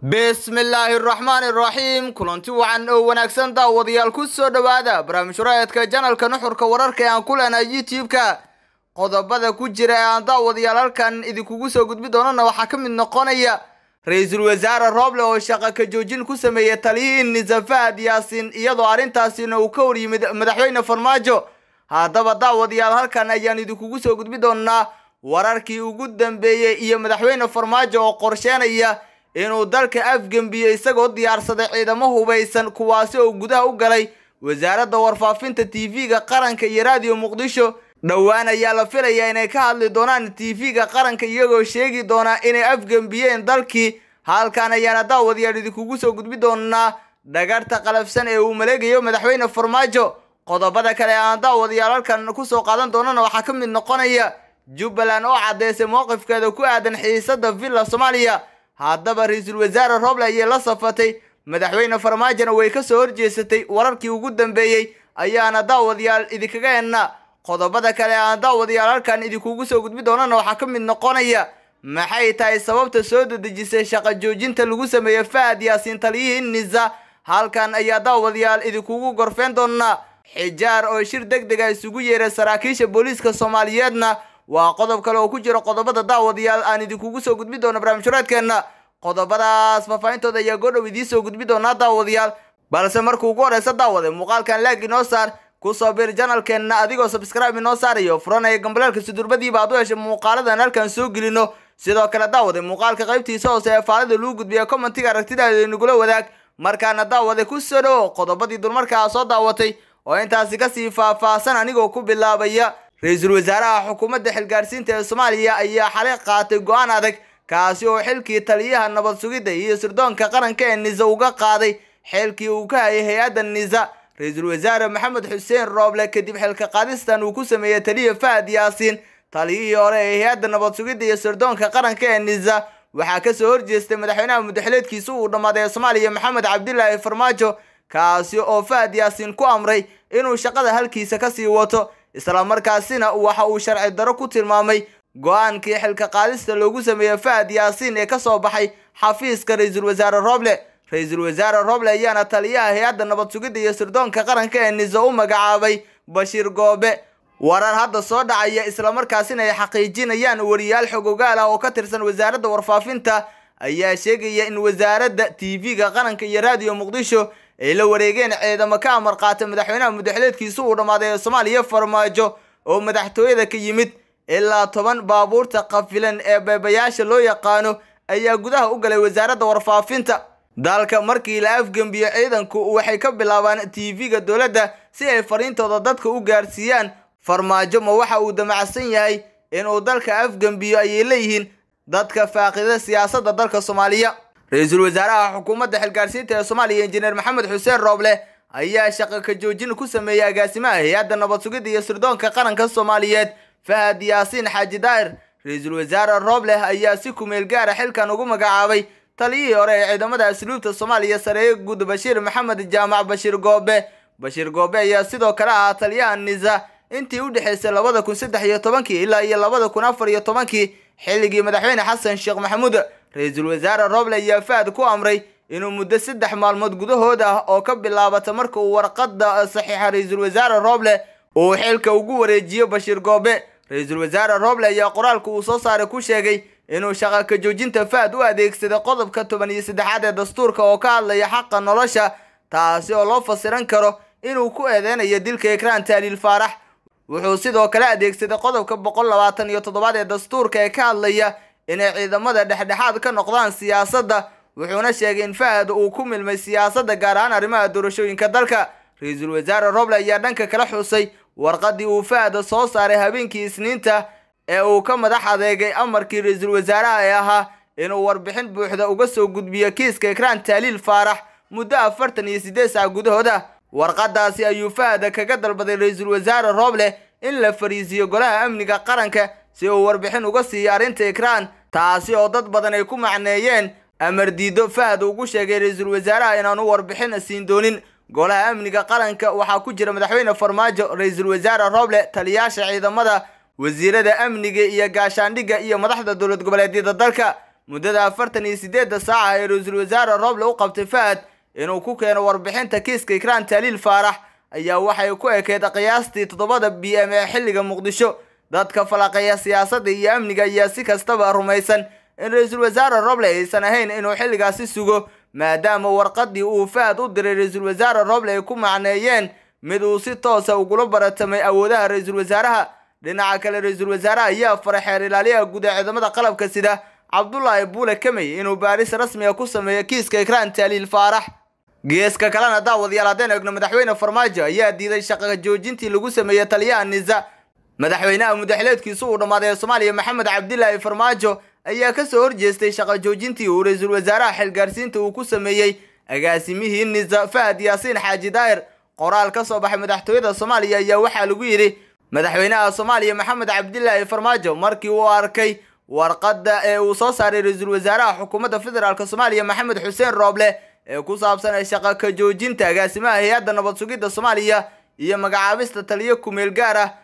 bismillaahi raxmaani raxiim kulanti wacan oo wanaagsan daawadayaal ku soo dhowaada barnaamij waraadka janalka nuxurka wararka ee aan ku leenahay youtube-ka qodobada ku jira ee aan daawadayaal halkan idinkugu soo gudbi doonana waxaa ka mid noqonaya ra-iisul wasaare rooble oo shaqa ka joojin ku sameeyey taliyihii nisafahad yaasin iyadoo arrintaasina uu ka hor yimid madaxweyne farmaajo haddaba daawadayaal halkan ayaan idinkugu soo gudbi doonaa wararkii ugu dambeeyey iyo madaxweyne farmaajo oo qorsheenaya inuu dalka afgembiyo isagoo diyaarsaday ciidamo hubaysan kuwaasi oo gudaha u galay wasaaradda warfaafinta tv-ga qaranka iyo raadiyo muqdisho dhowaan ayaa la filayaa inay ka hadli doonaan tv-ga qaranka iyagoo sheegi doonaa inay afgembiyeen dalkii halkan ayaana daawadayaal idinkugu soo gudbi doonaa dhagarta qalafsan ee uu maleegayo madaxweyne farmaajo qodobada kale ee aan daawadayaal halkan kusoo qaadan doonana waxaa ka mid noqonaya jubbaland oo caddeysay mowqifkeeda ku aadan xiisada villa soomaaliya haddaba ra-iisul wasaare roble ayay la safatay madaxweyne farmaajona way ka soo horjeesatay wararkii ugu dambeeyey ayaana daawadayaal idinkaga hennaa qodobada kale aan daawadayaal halkan idinkugu soo gudbi doonana waxaa ka mid noqonaya maxay tahay sababta soo dedejisay shaqa joojinta lagu sameeyey fahad yaasiin taliyihii nisa halkan ayaa daawadayaal idinkugu gorfeen doonaa xijaar oo shir deg dega isugu yeeray saraakiisha booliiska soomaaliyeedna waa qodob kale oo ku jira qodobada daawadayaal aan idinkugu soo gudbi doono barnaamijhuraadkeenna qodobadaas faahfaahintooda ayaa goodhow idiin soo gudbi doonaa daawadayaal balse markuu ugu horeysa daawade muuqaalkan laag inoo saar kusoo bir janalkeenna adigoo sabscribe inoo saarayo furanaya gambaleelka sudurbadiiba aad u heshay muuqaaladan halkan soo gelino sidoo kale daawade muuqaalka qaybtiisa hoose ee faalida lagu gudbiya commentiga aragtidaada inagula wadaag markaana daawade ku soo dhowo qodobadii dulmarkaa soo daawatay oo intaasi kasii faahfaahsan anigoo ku bilaabaya ra-iisul wasaaraha xukuumadda xilgaarsiinta ee soomaaliya ayaa xalay qaatay go-aan adag kaasi oo xilkii taliyaha nabad sugidda iyo sirdoonka qaranka ee nisa uga qaaday xilkii uu ka hayay hay-adda nisa ra-iisul wasaare maxamed xuseen rooble kadib xilka qaadistan uu ku sameeyey taliya fahad yaasiin taliyihii hore ee hay-adda nabad sugidda iyo sirdoonka qaranka ee nisa waxaa kasoo horjeestay madaxweynaha muddaxileedkiisa uu dhammaaday ee soomaaliya maxamed cabdilaahi farmaajo kaasi oo fahad yaasiin ku amray inuu shaqada halkiisa kasii wato islamarkaasina waxa uu sharci daro ku tilmaamay go-aankii xilka qaadista loogu sameeyey fahad yaasiin ee kasoo baxay xafiiska ra-iisul wasaare rooble ra-iisul wasaare rooble ayaana taliyaha hay-adda nabad sugidda iyo sirdoonka qaranka ee nisa u magacaabay bashiir goobe warar hadda soo dhacaya islamarkaasina ay xaqiijinayaan wariyaal xogogaal ah oo ka tirsan wasaaradda warfaafinta ayaa sheegaya in wasaaradda tv-ga qaranka iyo raadiyo muqdisho ay la wareegeen ciidamo ka amar qaata madaxweynaha muddaxileedkiisa uu dhammaaday ee soomaaliya farmaajo oo madaxtooyada ka yimid ilaa toban baabuurta qafilan ee beebayaasha loo yaqaano ayaa gudaha u galay wasaaradda warfaafinta dalka markii la afgembiyo ciidanku waxay ka bilaabaan tv-ga dowladda si ay fariintooda dadka u gaarsiiyaan farmaajo ma waxa uu damacsan yahay inuu dalka afgembiyo ayay leeyihiin dadka faaqida siyaasadda dalka soomaaliya ra-iisul wasaaraha xukuumadda xilgaarsiinta ee soomaaliya injineer maxamed xuseen rooble ayaa shaqa ka joojin ku sameeyey agaasimaha hay-adda nabad sugidda iyo sirdoonka qaranka soomaaliyeed fahad yaasiin xaaji daa'ir ra-iisul wasaare rooble ayaa si kumeel gaara xilkan ugu magacaabay taliyihii hore ee ciidamada asluubta soomaaliya sareeye guud bashiir maxamed jaamac bashiir goobe bashiir goobe ayaa sidoo kale ahaa taliyaha nisa intii u dhexaysay labada kun saddex iyo tobankii ilaa iyo labada kun afar iyo tobankii xilligii madaxweyne xasan sheekh maxamuud ra-iisul wasaare rooble ayaa fahad ku amray inuu muddo saddex maalmood gudahood ah oo ka bilaabata marka uu warqadda saxiixa ra-iisul wasaare rooble uu xilka ugu wareejiyo bashiir goobe ra-iisul wasaare rooble ayaa qoraalka uu soo saaray ku sheegay inuu shaqa ka joojinta fahad u adeegsaday qodobka toban iyo saddexaad ee dastuurka oo ka hadlaya xaqa nolosha taasi oo loo fasiran karo inuu ku eedeynayo dilka ekraan taaliil faarax wuxuu sidoo kale adeegsaday qodobka boqol labaatan iyo toddobaad ee dastuurka ee ka hadlaya inay ciidamada dhexdhexaad ka noqdaan siyaasadda wuxuuna sheegay in fahad uu ku milmay siyaasadda gaar ahaan arrimaha doorashooyinka dalka ra-iisul wasaare roble ayaa dhanka kala xusay warqadii uu fahad soo saaray habeenkii isniinta ee uu ka madax adeegay amarkii ra-iisul wasaaraha ee ahaa inuu warbixin buuxda uga soo gudbiyo kiiska ekraan taaliil faarax muddo afartan iyo siddeed sac gudahooda warqadaasi ayuu fahad kaga dalbaday ra-iisul wasaare rooble in la fariisiyo golaha amniga qaranka si uu warbixin uga siiyo arrinta ekraan taasi oo dad badan ay ku macneeyeen amar diido fahad ugu sheegay ra-iisul wasaaraha inaanu warbixin siin doonin golaha amniga qaranka waxaa ku jira madaxweyne farmaajo ra-iisul wasaare rooble taliyaasha ciidamada wasiirada amniga iyo gaashaandhigga iyo madaxda dowlad goboleedyada dalka muddada afartan iyo sideedda saaca ee ra-iisul wasaare roble u qabtay fahad inuu ku keeno warbixinta kiiska ikraan taaliil faarax ayaa waxay ku ekeyd qiyaastii toddobada b m ee xilliga muqdisho dadka falaqeeya siyaasadda iyo amniga ayaa si kastaba rumaysan in ra-iisul wasaare roble aysan ahayn inuu xilligaasi sugo maadaama warqadii uu fahad u diray ra-iisul wasaare roble ay ku macneeyeen mid uu si toosa ugula baratamay awoodaha ra-iisul wasaaraha dhinaca kale ra-iisul wasaaraha ayaa faray xeer ilaaliyaha guud ee ciidamada qalabka sida cabdulaahi buule kamey inuu baaris rasmiga ku sameeyo kiiska ikraan taaliil faarax geeska kalena daawadayaal haddeen eegno madaxweyne farmaajo ayaa diiday shaqa joojintii lagu sameeyey taliyaha nisa madaxweynaha mudaxileedkiisu uu dhammaaday ee soomaaliya maxamed cabdilaahi farmaajo ayaa kasoo horjeestay shaqa joojintii uu ra-iisul wasaaraha xilgaarsiinta uu ku sameeyey agaasimihii nisa fahad yaasiin xaaji daahir qoraal ka soo baxay madaxtooyada soomaaliya ayaa waxaa lagu yidhi madaxweynaha soomaaliya maxamed cabdilaahi farmaajo markii uu arkay warqadda ee uu soo saaray ra-iisul wasaaraha xukuumadda federaalk soomaaliya maxamed xuseen rooble ee ku saabsan shaqa ka joojinta agaasimaha hay-adda nabad sugidda soomaaliya iyo magacaabista taliyo kumeel gaar ah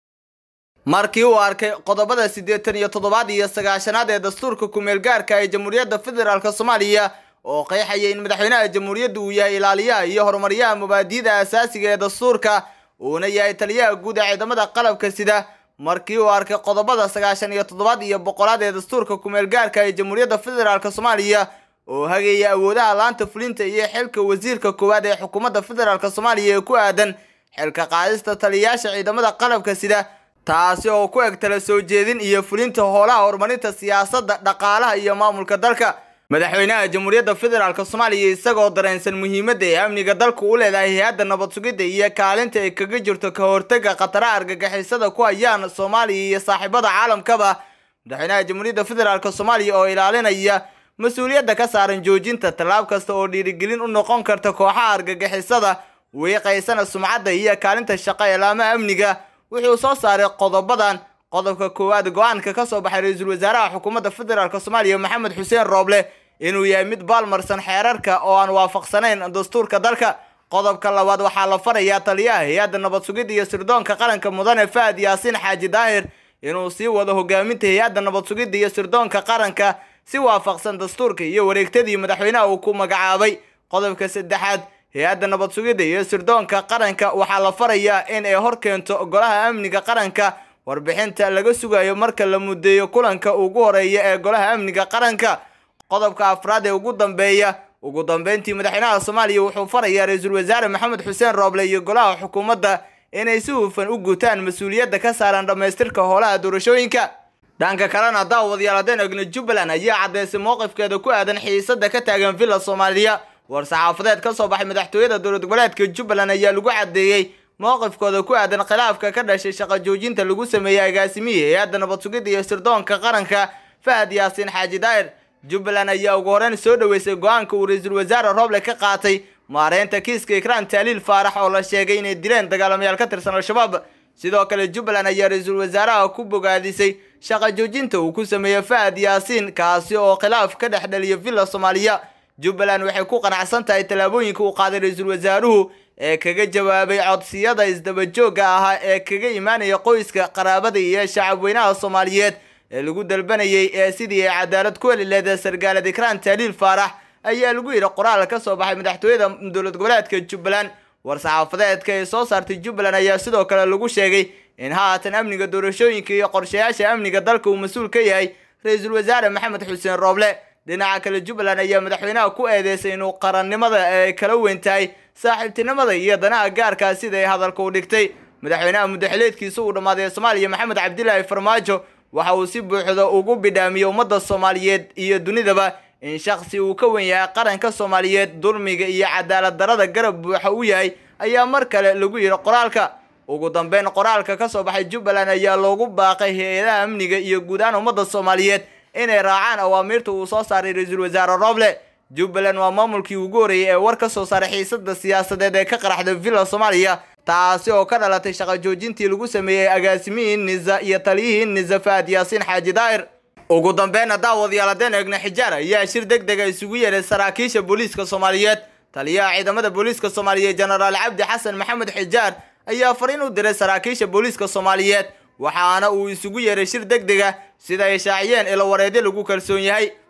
markii uu arkay qodobada siddeetan iyo toddobaad iyo sagaashanaad ee dastuurka kumeel gaarka ee jamhuuriyadda federaalk soomaaliya oo qeexaya in madaxweynaha jamhuuriyadda uu yahay ilaaliyaha iyo horumaryaha mabaadi'da asaasiga ee dastuurka uuna yahay taliyaha guud ee ciidamada qalabka sida markii uu arkay qodobada sagaashan iyo toddobaad iyo boqolaad ee dastuurka kumeel gaarka ee jamhuuriyadda federaalk soomaaliya oo hagaya awoodaha laanta fulinta iyo xilka wasiirka koowaad ee xukuumadda federaalk soomaaliya ee ku aadan xilka qaadista taliyayaasha ciidamada qalabka sida taasi oo ku eg tala soo jeedin iyo fulinta howlaha horumarinta siyaasadda dhaqaalaha iyo maamulka dalka madaxweynaha jamhuuriyadda federaalk soomaaliya isagoo dareensan muhiimadda ee amniga dalku u leedahay hay-adda nabad sugidda iyo kaalinta ay kaga jirto ka hortagga khataraha argagixisada ku hayaan soomaaliya iyo saaxiibada caalamkaba madaxweynaha jamhuuriyadda federaalk soomaaliya oo ilaalinaya mas-uuliyadda ka saaran joojinta tallaab kasta oo dhiirigelin u noqon karta kooxaha argagixisada wiiqaysana sumcadda iyo kaalinta shaqo ee laamaha amniga wuxuu soo saaray qodobadan qodobka koowaad go-aanka ka soo baxay ra-iisul wasaaraha xukuumadda federaalk soomaaliya maxamed xuseen rooble inuu yahay mid baalmarsan xeerarka oo aan waafaqsanayn dastuurka dalka qodobka labaad waxaa la farayaa taliyaha hay-adda nabad sugidda iyo sirdoonka qaranka mudane fahad yaasiin xaaji daahir inuu sii wado hogaaminta hay-adda nabad sugidda iyo sirdoonka qaranka si waafaqsan dastuurka iyo wareegtadii madaxweynaha uu ku magacaabay qodobka saddexaad hay-adda nabad sugidda iyo sirdoonka qaranka waxaa la farayaa in ay hor keento golaha amniga qaranka warbixinta laga sugayo marka la mudeeyo kulanka ugu horeeya ee golaha amniga qaranka qodobka afraad ee ugu dambeeya ugu dambeyntii madaxweynaha soomaaliya wuxuu farayaa ra-iisul wasaare maxamed xuseen rooble iyo golaha xukuumadda inay si hufan u gutaan mas-uuliyadda ka saaran dhammaystirka howlaha doorashooyinka dhanka kalena daawadayaal haddeen egno jubbaland ayaa caddeysay mowqifkeeda ku aadan xiisada ka taagan villa soomaaliya war-saxaafadeed ka soo baxay madaxtooyada dowlad goboleedka jubbaland ayaa lagu caddeeyey mowqifkooda ku aadan khilaafka ka dhashay shaqa joojinta lagu sameeyey agaasimihii hay-adda nabad sugidda iyo sirdoonka qaranka fahad yaasiin xaaji daa'ir jubbaland ayaa ugu horeyn soo dhoweysay go-aanka uu ra-iisul wasaare rooble ka qaatay maareynta kiiska ikraan taaliil faarax oo la sheegay inay dileen dagaalamayaal ka tirsan al-shabaab sidoo kale jubbaland ayaa ra-iisul wasaaraha ku bogaadisay shaqa joojinta uu ku sameeyey fahad yaasiin kaasi oo khilaaf ka dhex dhaliya villa soomaaliya jubbaland waxay ku qanacsan tahay tallaabooyinka uu qaaday ra-iisul wasaaruhu ee kaga jawaabay codsiyada isdabajooga ahaa ee kaga imaanaya qoyska qaraabada iyo shacabweynaha soomaaliyeed ee lagu dalbanayay ee sidii ay cadaalad ku heli leeda sargaalad ikraan taaliil faarax ayaa lagu yidhi qoraal ka soo baxay madaxtooyada dowlad goboleedka jubbaland war-saxaafadeedka ee soo saartay jubbaland ayaa sidoo kale lagu sheegay in haatan amniga doorashooyinka iyo qorshayaasha amniga dalka uu mas-uul ka yahay ra-iisul wasaare maxamed xuseen rooble dhinaca kale jubbaland ayaa madaxweynaha ku eedeysay inuu qarannimada ay kala weyn tahay saaxiibtinimada iyo danaha gaarkaa sida ay hadalka u dhigtay madaxweynaha muddaxileedkiisa uu dhammaaday ee soomaaliya maxamed cabdilaahi farmaajo waxa uu si buuxda ugu bidhaamiyey ummadda soomaaliyeed iyo dunidaba in shaksi uu ka wen yahay qaranka soomaaliyeed dulmiga iyo cadaalad darada garab buuxa u yahay ayaa mar kale lagu yidhi qoraalka ugu dambeyn qoraalka ka soo baxay jubbaland ayaa loogu baaqay hay-adaha amniga iyo guud ahaan ummadda soomaaliyeed inay raacaan awaamiirta uu soo saaray ra-iisul wasaare rooble jubbaland waa maamulkii ugu horreeyay ee war ka soo saaray xiisada siyaasadeed ee ka qaraxday villa soomaaliya taasi oo ka dhalatay shaqa joojintii lagu sameeyey agaasimihii nisa iyo taliyihii nisa fahad yaasiin xaaji daa'ir ugu dambeynna daawadayaal haddeen eegna xijaar ayaa shir deg dega isugu yeeray saraakiisha booliiska soomaaliyeed taliyaha ciidamada booliiska soomaaliyeed jenaraal cabdi xasan maxamed xijaar ayaa fariin u diray saraakiisha booliiska soomaaliyeed waxaana uu isugu yeeray shir deg dega sida ay shaaciyeen ilo wareedyo lagu kalsoon yahay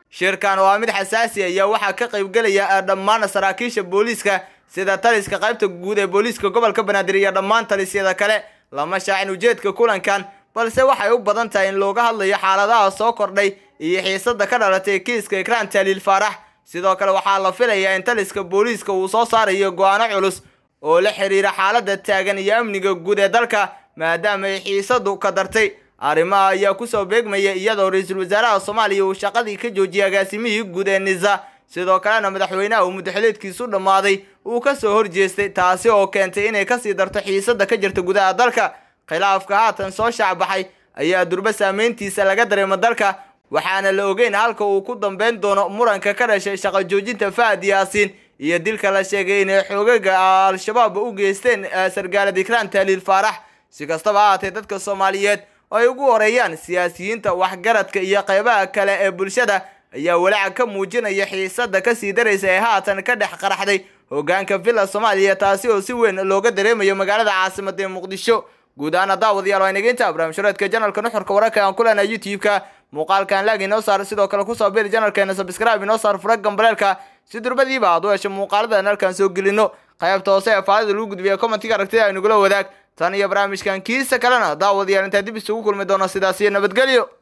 shirkan oo ah mid xasaasi ayaa waxaa ka qaybgelaya dhammaan saraakiisha booliiska sida taliska qaybta guud ee booliiska gobolka banaadir iyo dhammaan talisyada kale lama shaacin ujeedka kulankan balse waxay u badan tahay in looga hadlayo xaaladaha soo kordhay iyo xiisada ka dhalatay kiiska ikraan taaliil faarax sidoo kale waxaa la filayaa in taliska booliiska uu soo saarayo go-aano culus oo la xiriira xaalada taagan iyo amniga guud ee dalka maadaama ay xiisadu ka dartay arrimaha ayaa kusoo beegmaya iyadoo ra-iisul wasaaraha soomaaliya uu shaqadii ka joojiyay agaasimihii guud ee nisa sidoo kalena madaxweynaha uu muddaxileedkiisu dhammaaday uu kasoo horjeestay taasi oo keentay inay kasii darto xiisada ka jirta gudaha dalka khilaafka haatan soo shaacbaxay ayaa durbo saameyntiisa laga dareema dalka waxaana la ogeyn halka uu ku dambeyn doono muranka ka dhashay shaqo joojinta fahad yaasiin iyo dilka la sheegay inay xoogaga al-shabaab u geysteen sargaalad ikraan taaliil faarax si kastaba ahaatee dadka soomaaliyeed oo ay ugu horeeyaan siyaasiyiinta waxgaradka iyo qeybaha kale ee bulshada ayaa walaaca ka muujinaya xiisada kasii daraysa ee haatan ka dhex qaraxday hogaanka villa soomaaliya taasi oo si weyn looga dareemayo magaalada caasimada ee muqdisho guud ahaan daawadayaal waa inageynta barnaamijyareedka janalka nuxurka wararka aan ku leenahay youtube-ka muuqaalkan laag inoo saar sidoo kale kusoo biri janalkeena subscribe inoo saar fura gambaleelka si durbadiiba aad u hesho muuqaalada halkan soo gelino qaybta hoose ee faadida lagu gudbiya commentiga aragtida aynugula wadaag tan iyo barnaamijkan kiisa kalena daawadayaal intaa dib isugu kulmi doono sidaas iyo nabadgelyo